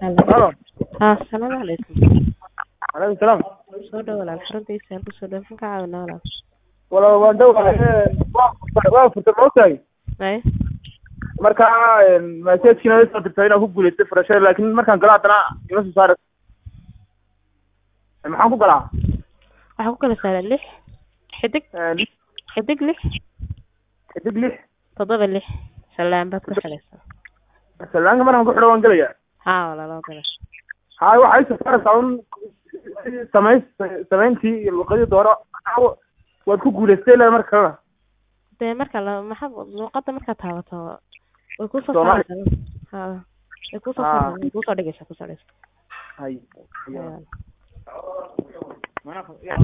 Halo. Haa, salaamu calaykum. Calaykum salaam. Soo dhawo walaal xaruntiisa aan kusoo dhaafin ka caawinaa walaal. Walaal waan dhawahay waa furtay ma ogtahay Ay, marka message-kiina way soo dirtay inaan ku guulaystay furashada laakiin markaan galo haddana ima soo saaray maxaan ku galaa waxaa ku kala saaran lix xidig xidig lix xidig lix toddoba lix salaan baad ku xidhaysaa. salaanka markaan ku xidho waan gelayaa Haa walaal oo gala. haa waxay soo saaraysaa un samayn samayntii iyo luqadii dooro waad ku guulaystay ilaa marka kalena Dee marka la maxaa luqadda markaad taabato way ku soo Soomaali. saaraysaa. Haa. Way ku soo Haa. saaraysaa, way ku soo dhigaysaa, ku soo dhigaysaa. hay Haa. Mana-